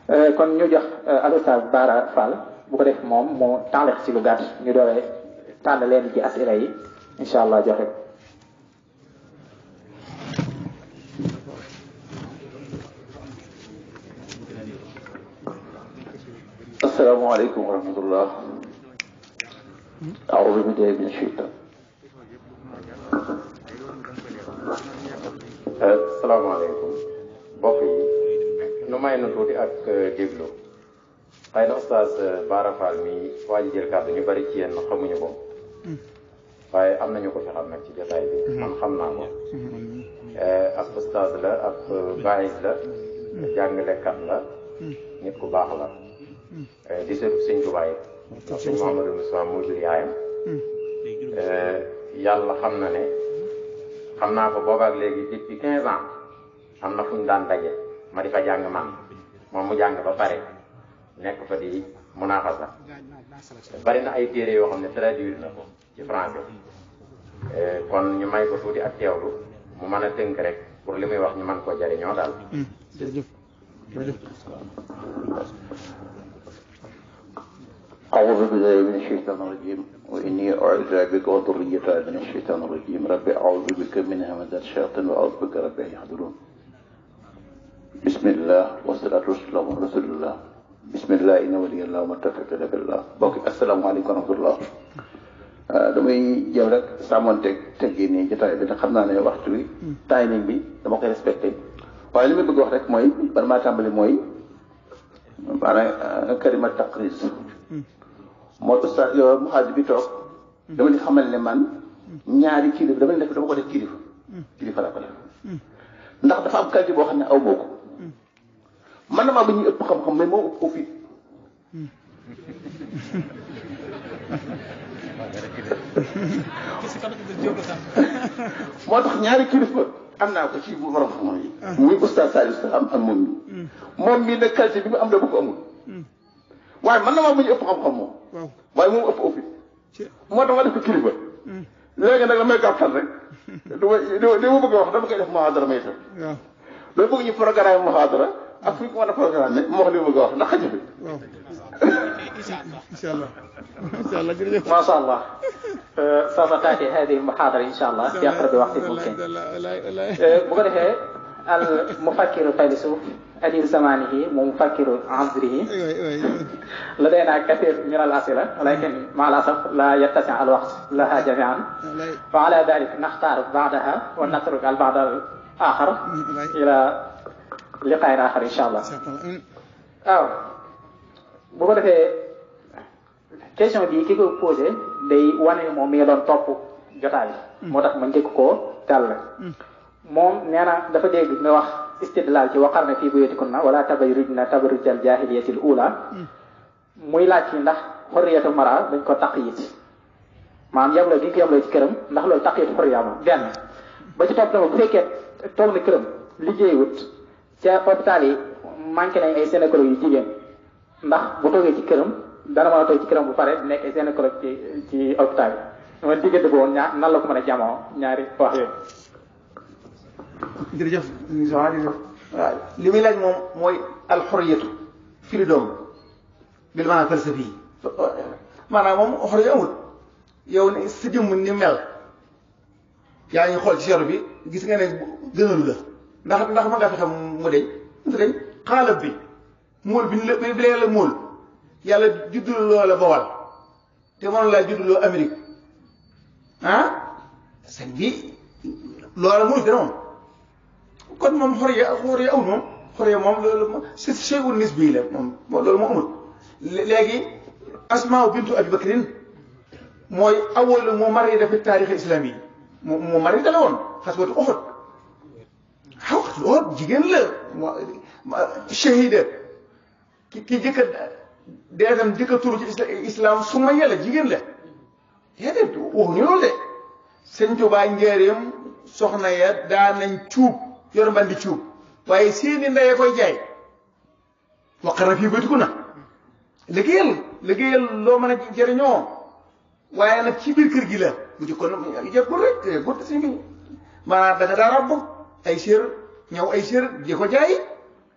kon ñu jox Oustaz Bara Fall bu ko def moom moo tànlex ci lu gàtt ñu dooree tànn leen ci asila yi incha allah joxe ko السلام عليكم ورحمة الله أعوذ بالله من الشيطان asalaamaaleykum mbokk yi nu may nu tuuti ak déglu xëy na oustaz Bara Fall mi waa ji jël kàddu ñu bari ci yéen xamuñu ko waaye am nañu ko fi xam nag ci jotaay bi man xam naa ko ab oustaz la ab baayis la jàngalekat la nit ku baax la di seetu sëñ Tuubaa yi ndax sëñ Mouhamadou Moussa moo jur yaayam yàlla xam na ne xam naa ko boobaak léegi depuis quinze ans am na fu ñu daan daje ma di fa jàng man moom mu jàng ba pare nekk fa di munaaxasa bari na ay téere yoo xam ne traduire na ko ci français kon ñu may ko tuuti ak teewlu mu mën a tënk rek pour li muy wax ñu mën koo jariñoo daal jërëjëf jërëjëf أعوذ بالله من الشيطان الرجيم وإني أعوذ بك وذريتها من الشيطان الرجيم ربي أعوذ بك من همزات الشياطين وأعوذ بك ربي أن يحضرون بسم الله والصلاة والسلام على رسول الله بسم الله إن ولي الله وما توفيق إلا بالله بوك السلام عليكم ورحمة الله damay jëm rek sàmmonteeg teggee nii jotaay bi ndax xam naa ne waxtu bi timing bi dama koy respecté waaye li may bëgg wax rek mooy ban maa tàmbali mooy maanaam kalima taqris moo ustaas yow muxaaj bi toog dama di xamal ne man ñaari kilifa dama def dama ko def kilifa kilifa laa ko def ndax dafa am qualité boo xam ne aw moo ko man na maa ba ñuy ëpp xam-xam mais moo ëpp ko fit moo tax ñaari kilifa am naa ko ci borom xam-xam yi muy ustaas Saliou Salam ak moom mi moom mii nag qualité bi mu am da bu ko amul waaye man na maa ba ñu ëpp xam-xam moom waaye moom ëpp ëpp moo tax ma def ko kilifa léegi nag damay gàttal rek du ma du ma bëgg a wax dama koy def muhaadara may tam dama bëgg ñu programme muhaadara ak fu ñu ko mën a programme ma wax li ma bëgg a wax ndax xaju fi incha allah incha allah jërëjëf ما شاء الله سوف تأتي هذه المحاضرة إن شاء الله في أقرب وقت ممكن بقول المفكر الفيلسوف أديب زمانه ومفكر عصره لدينا كثير من الأسئلة ولكن مع الأسف لا يتسع الوقت لها جميعا وعلى ذلك نختار بعدها ونترك البعض الآخر إلى لقاء آخر إن شاء الله أو بقول question bi ki ko posé day wane moom mi nga doon topp jotaay moo tax ma njëkk koo dal moom nee na dafa dégg nga wax istidlal ci waqar na fii buyutikunna wala tabarrujna tabarrujal jahiliyatil ula muy laaj ci ndax xorriyatu mara dañ ko taqyit maanaam yamloo gi ñu ko yamloo ci këram ndax loolu taqyit xorriya ma benn ba ci topp tamit bu fekkee toog na këram liggéeyut ca hôpital yi manqué nañ ay gynécologue yu jigéen ndax bu toogee ci këram dana mën a toog ci këram bu pare nekk ay gynécologue ci ci hôpital yi man diggante boobu ñaar nan la ko mën a jamoo ñaari wax yooyu jërëjëf soxna jërëjëf waaw li muy laaj moom mooy alxuriyatu freedom bil maanaam falsafi yi maanaam moom xoriya amul yow ne sa jëmm ni mel yaa ngi xool ci seeru bi gis nga ne gënalu la ndax ndax ma nga fexe mu deñ mu deñ xaalab bi móol bi la bi lee la móol yàlla juddul loola bawal te mënoon laa judduloo Amérique ah sëñ bi loola muy fi noonu kon moom xoriya xoriya amul moom xoriya moom loolu moom c'est shay'un nisbi la moom loolu moo amul léegi asmaa bintu abi bakrin mooy awal moo mari dafa taarix islami yi moo moo mari dala woon xaswatu Uhud xaw xaswatu Uhud jigéen la shahida ki ki jëkka deetam jëkka turu ci islam su ma yàlla jigéen la déedéet waxuñu loolu de sëñ Tuubaa njëriñam soxna ya daan nañ cuub yor mbandi cuub waaye seeni ndeye koy jaay waqara fii baytiku na liggéeyal liggéeyal loo mën a jëriñoo waaye nag ci biir kër gi la bu jëkkoon jëkkul rek gut si bi maanaam da nga daa rabb ay sér ñëw ay sér di ko jaay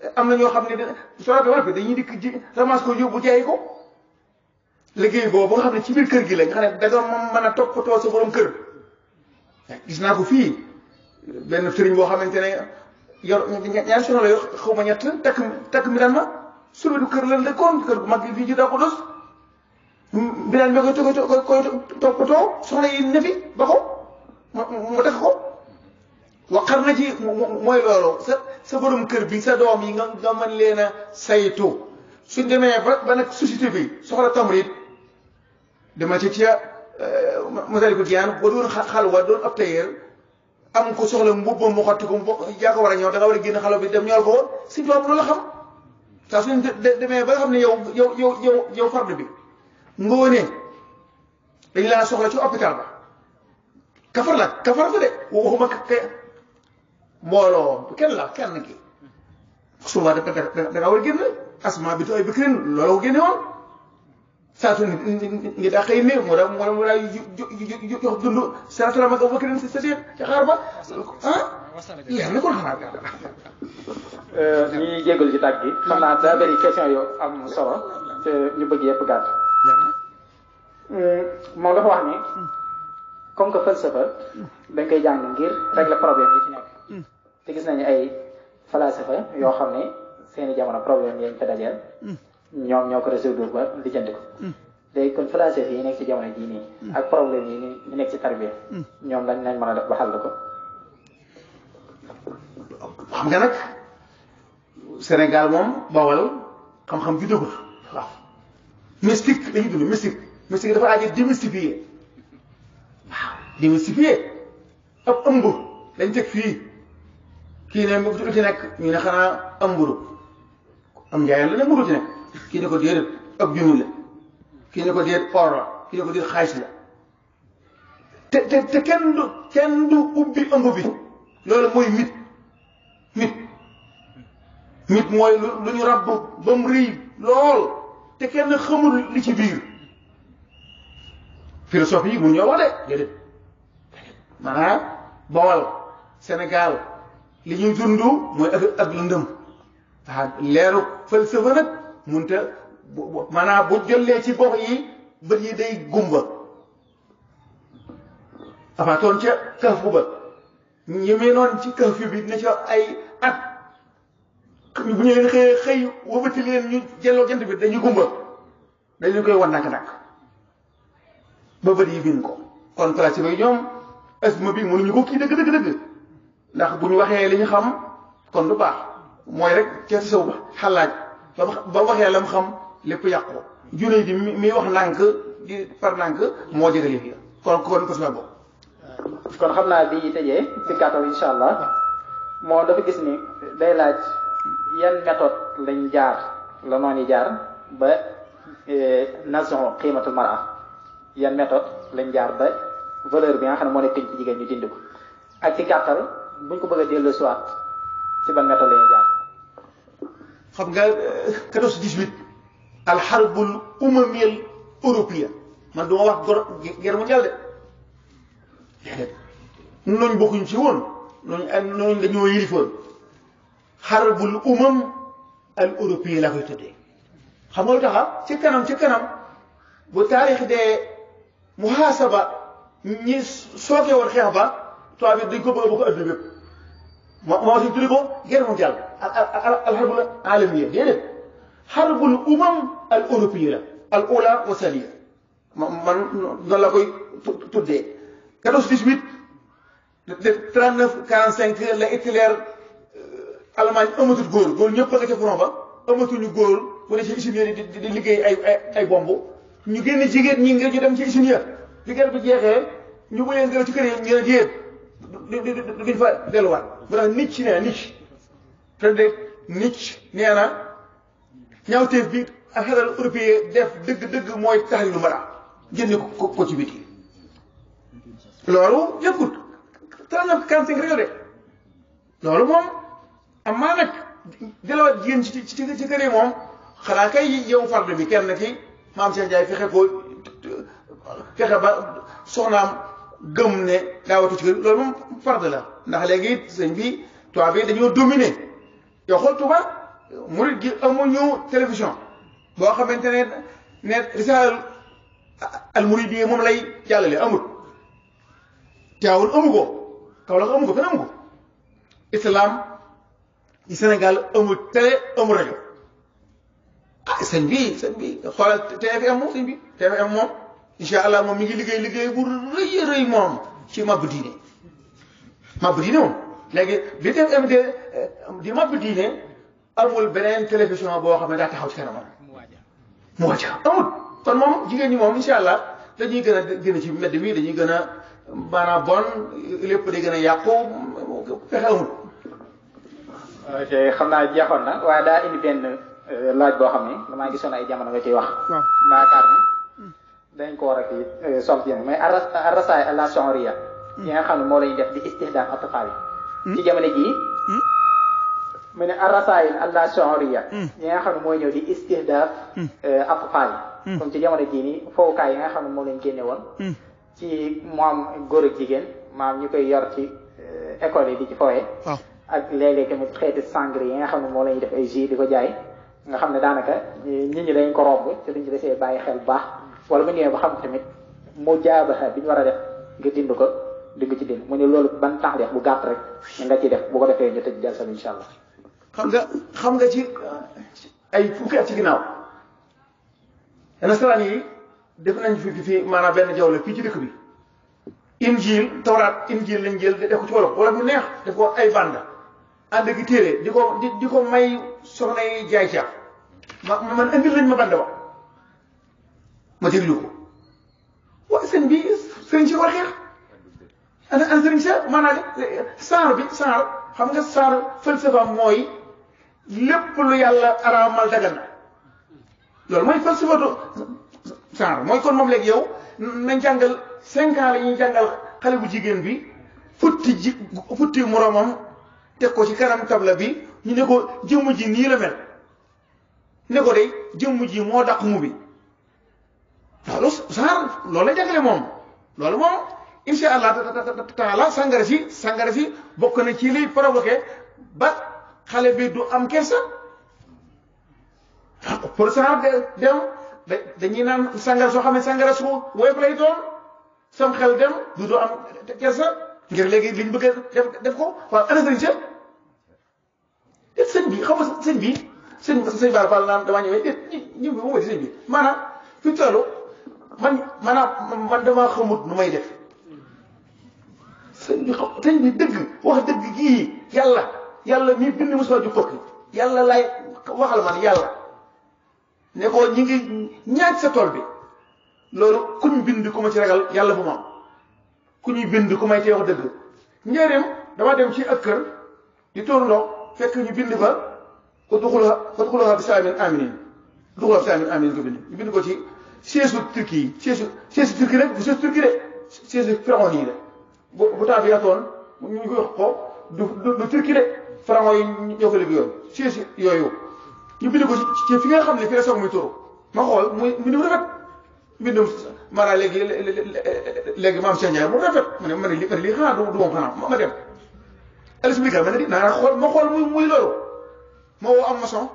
am na ñoo xam ne soo rafetee wala dañuy dikk ji ramas ko yóbbu jaay ko liggéey boobu nga xam ne ci biir kër gi la nga xam ne da doon mën a toppatoo sa borom kër gis naa ko fii benn sëriñ boo xamante ne yor ñaari soxna la yor xaw ma ñett takk takk mi daan ma suba du kër la dëkkoon kër gu mag gi fii ci daa ko dos bi daan bi koy koy koy toppatoo soxna yi ne fi ba ko mu def ko waqar na ci mooy loolu sa sa borom kër bi sa doom yi nga nga mën leen a saytu suñ demee ba ba nag société bi soxla tamrit dama ci ca Masaalikul Jinaan ba doon xalwa doon ab tailleur am ko soxla mbubbam mu xotti ko yaa ko war a ñëw da nga war a génn xalo bi dem ñool ko si doom loolu la xam saa suñ demee ba nga xam ne yow yow yow yow yow fardu bi ngoone dañ laa soxla ci hôpital ba kafar la kafar fa de waxuma ke mbooloo kenn la kenn ki suba da da nga war a génn asma bi tooy bi kirin loolu ko génne woon saa su ngi daa xëy ne mu da mu da mu daa jox dund salaatu ma nga bakkirin si sa diir ci xaar ba ah leer na kon xanaa ñi jégalu ci tàgg gi xam naa daa bëri question yu am solo te ñu bëgg yëpp gàtt moom dafa wax ni comme que falsafa dañ koy jàng ngir régler problème yi ci nekk te gis nañu ay falsafa yoo xam ne seeni jamono problème yañ fa dajeel ñoom ñoo ko résoudre ba lijjanti ko léegi kon falsafa yi nekk ci jamono jii nii ak problème yi ñu nekk ci tarbiya ñoom lañ nañ mën a def ba xàll ko xam nga nag Sénégal moom bawal xam-xam bi dëggul waaw mystique dañuy dund mystique mystique dafa aajo démystifier waaw démystifier ab ëmb dañ teg fii kii ne lu ci nekk ñu ne xanaa am mburu am njaayam la ne mburu ci nekk kii ne ko déedéet ab junni la kii ne ko déet or la kii ne ko déet xaalis la te te te kenn du kenn du ubbi ëmb bi loolu mooy mit mit mit mooy lu lu ñu rabb ba mu rëy lool te kenn xamul li ci biir philosophie yi mun ñoo wax de déedéet maanaam Bawal Sénégal li ñuy dund mooy ak ak lëndëm waaw leeru falsafa nag munta maanaam bu jollee ci gox yi bët yi day gumba afaatoon ca kaf bu ba ñi mee noon ci kaf bi ne ca ay at bu ñu leen xëy xëy wëbati leen ñu jelloo jant bi dañuy gumba dañu koy wan nak-nak ba bët yi biin ko kon place bi ñoom asma bi mënuñu ko kii dëgg dëgg dëgg ndax bu ñu waxee li ñu xam kon du baax mooy rek ca saw ba xalaaj ba ba waxee la mu xam lépp yàqu junne di mi wax nànk di par nànk moo jëgal yëf ya kon kon ko suma boobu kon xam naa bi tëjee ci gàttal insha allah moo dafa gis ni day laaj yan méthode lañ jaar la noonu jaar ba nason qiimatul mara yan méthode lañ jaar ba valeur bi nga xam ne moo nekk ci jigéen ñu dindi ko ak ci gàttal buñ ko bëgg a dellu soit ci ban méthode la ñuy jaar xam nga quatorze dix-huit alxarbul umamiyal européen man duma wax gor guerre mondiale de déedéet nooñ bokkuñ ci woon nooñ nooñ dañoo yilifoon xarbul umam al européen laa koy tëddee xam nga lu taxa ci kanam ci kanam bu taarix dee muhaasaba ñi sooke woon xeex ba tubaab bi dañ ko bëgg a bokk adduna bépp moo moo si tuddi ko guerre mondiale al al xarbul alamiya déedéet xarbul umam al européen la al ula wa saliya man noonu la koy tuddee 14 18 de 39 45 la Hitler Allemagne amatul góor góor ñëpp a nga ca front ba amatuñu góor bu ne ci usine di di liggéey ay ay ay bomb ñu génn jigéen ñi ngir ñu dem ci usine ya bi guerre bi jeexee ñu bëyee ngelaw ci kër yi ñu ne déet duñ fa delluwaat bu tax nit nee na nit Frédéric Nietzsche nee na ñaawteef bi ak xelal européen def dëgg-dëgg mooy tax lu mara génne ko ko ci biti loolu yëkkut trente-neuf quarante-cinq rek de loolu moom am maa nag jëlawaat jigéen ci ci ci kër yi moom xanaa kay yow farde bi kenn ki maam Cheikh Ndiaye fexe ko fexe ba soxnaam gëm ne daawatu ci kër loolu moom farde la ndax léegi sëñ bi tubaab bi dañoo dominer yow xool tubaab murid gi amuñu télévision boo xamante ne ne risaal al murid yi moom lay jàllale amul teewul amu ko Kaolack amu ko fenn amu ko islam ci Sénégal amul télé amul rajo ah sëñ bi sëñ bi xoolal TFM moom sëñ bi TFM moom incha allah moom mi ngi liggéey liggéey bu rëy a rëy moom ci mabbu diine mabbu diine moom léegi li TFM de di mabbu diine amul beneen télévision boo xam ne daa taxaw ci kanamam mu wàcc amul kon moom jigéen ñi moom incha allah dañuy gën a gën a ci mbedd mi dañuy gën a maanaam bon lépp day gën a yàqu fexe amul. ok xam naa jeexoon na waaye daa indi benn laaj boo xam ne damaa gisoon ay jamono nga ciy wax. waaw yaakaar ni dañ ko war a kii sol ci mais arrasaay àla sonria yi nga xam ne moo lañuy def di istihdaaf atfaal yi ci jamono jii mu ne arrasaay àla sonria yi nga xam ne mooy ñëw di istihdaaf atfaal yi comme ci jamono jii nii fowukaay yi nga xam ne moo lañ génne woon ci moom góor ak jigéen maam ñu koy yor ci école yi di ci fowee ak léeg-léeg tamit xeeti sangre yi nga xam ne moo lañuy def ay jus di ko jaay nga xam ne daanaka nit ñi dañ ko romb te duñ ci desee bàyyi xel bu baax wala bu ñëwee ba xam tamit mu jaabaxa bi ñu war a def nga dind ko di nga ci dind mu ne loolu ban tax def bu gàtt rek nga ci def bu ko defee ñu tëj jalsa bi incha allah. xam nga xam nga ci ay fukki at ci ginnaaw nasaraan yi def nañ fi fi maanaam benn jaww la fii ci dëkk bi injil tawraat injil lañ jël def ko ci wolof wala bu neex def ko ay bande ànd gi téere di ko di di ko may soxna yi jaay caaf ma man indil lañ ma bande ba ma déglu ko waaye sëñ bi sëriñ si war xeex ana ana sëriñ sa maanaam saar bi saar xam nga saar falsafa mooy lépp lu yàlla araamal dagan na loolu mooy falsafatu saar mooy kon moom léegi yow nañ jàngal cinq ans la ñuy jàngal xale bu jigéen bi futti ji futti moroomam teg ko ci kanam tabla bi ñu ne ko jëmm ji nii la mel ne ko de jëmm ji moo daq mu bi loolu saar loolu la jàngale moom loolu moom insha allah taala sàngara si sàngara si bokk na ci liy provoqué ba xale bi du am kersa pour saar de dem dañuy naan sàngara soo xam ne sàngara su woyof lay doon sam xel dem du du am kersa ngir léegi liñ bëgg a def def ko waaw ana sëriñ sa déet sëñ bi xam nga sëñ bi sëñ sëñ Bara Fall naan damaa ñëwee déet ñi ñi bi moom sëñ bi maanaam fi mu toll man maanaam man damaa xamut nu may def sëñ bi xam sëñ bi dëgg wax dëgg gii yàlla yàlla mi bind mosuma ju kokki yàlla lay waxal man yàlla ne ko ñi ngi ñaaj sa tool bi loolu kuñ bind ku ma ci ragal yàlla bu ma am ku ñuy bind ku may tee wax dëgg njëriñ dama dem ci ak kër di tóor ndox fekk ñu bind fa ko duxula ko duxula bi salaamin aminin duxula bi salaamin aminin ko bind ñu bind ko ci siège turki yi siège siège turki rek bu siège turki de siège pharaon yi de bu bu temps bi yatoon ñu ko wax ko du du turki de pharaon yi ñoo ko liggéeyoon siège yooyu ñu bind ko ci fi nga xam ne fi la soog muy turu ma xool muy mbindum rafet mbindum maanaam léegi léegi maam Cheikh Ndiaye mu rafet ma ne ma ne lii ma ne lii xanaa du du moom xanaa ma dem expliqué ma ne di naa xool ma xool muy muy loolu ma woo am maçon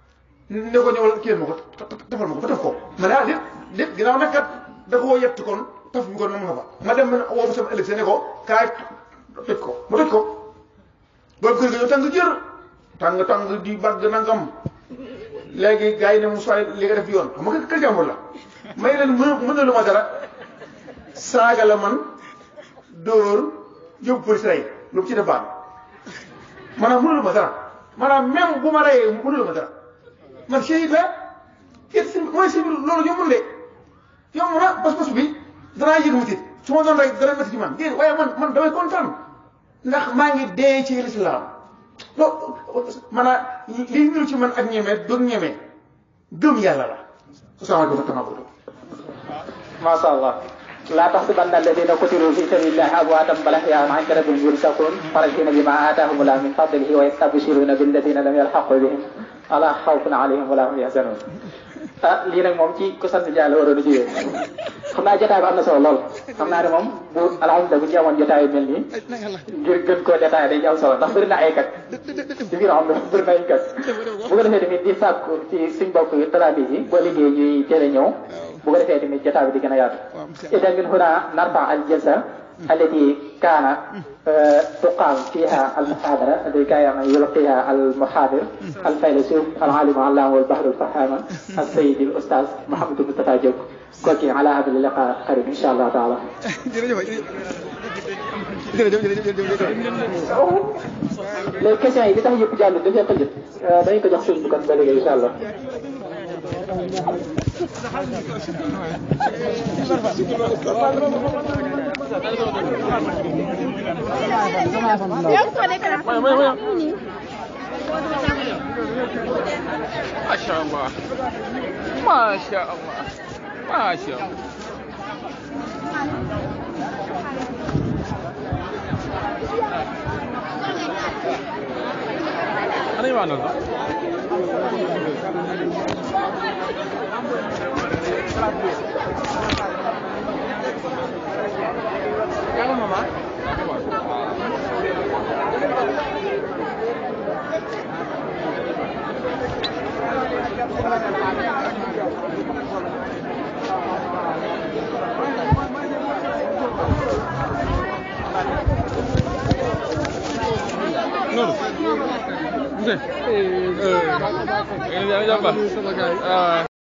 ne ko ñëwal kii ma ko defal ma ko ba def ko ma ne ah déet déet ginnaaw nag kat da koo yett kon taf bi kon na ma fa ma dem ma woo ba sama ëllëg ne ko kaay toj ko ma toj ko boobu kër ga yow tàng jër tàng tàng di bagg nangam léegi gars yi ne mu soxla li nga def yoon xam nga kër jàmbur la may leen mën mën na lu ma dara saaga la man dóor yóbbu police rey lu mu ci def baax maanaam mënulu ma dara maanaam même bu ma reyee mënulu ma dara man shahid la it si mooy si loolu yombul de yomb na pas-pas bi danaa yëg métit su ma doon rey dana métti ci man déedéet waaye man man damay kontaan ndax maa ngi dee ci lislaam loolu maanaam li ñu ci man ak ñeme doog ñeme gëm yàlla la asalaamaaleykum wa rahmatulah masha allah لا تحسبن الذين قتلوا في سبيل الله امواتا بل احياء عند ربهم يرزقون فرحين بما اتاهم الله من فضله ويستبشرون بالذين لم يلحقوا بهم الا خوف عليهم ولا هم يحزنون ah lii nag moom ci ku sant Ndiaye la waroon a jiwee xam naa jotaay bi am na solo lool xam naa ne moom bu alhamdulilah bu ñu amoon jotaay yu mel nii ngir gën koo détaillé dañuy am solo ndax bëri na ay kat ci biir xam ne bëri na ay kat bu ko defee tamit di sàkku ci suñ bokk talaabi yi boo liggéey ñuy teel a ñëw bu ko defee tamit jotaay bi di gën a yaatu idan min huna narfa al jalsa التي كان تقام فيها المحاضرة التي كان يلقيها المحاضر الفيلسوف العالم العلامة والبحر الفحام السيد الأستاذ محمد مصطفى جوك كوكي على هذا اللقاء قريب إن شاء الله تعالى les questions yi li tax yëpp jàll dafay tëjët dañu ko jox suñ bu kon ba léegi incha allah ما شاء الله ما شاء الله ما شاء الله أنا ما نرضى Nur. Oke. Eh, eh, ini jangan jambah. Ah.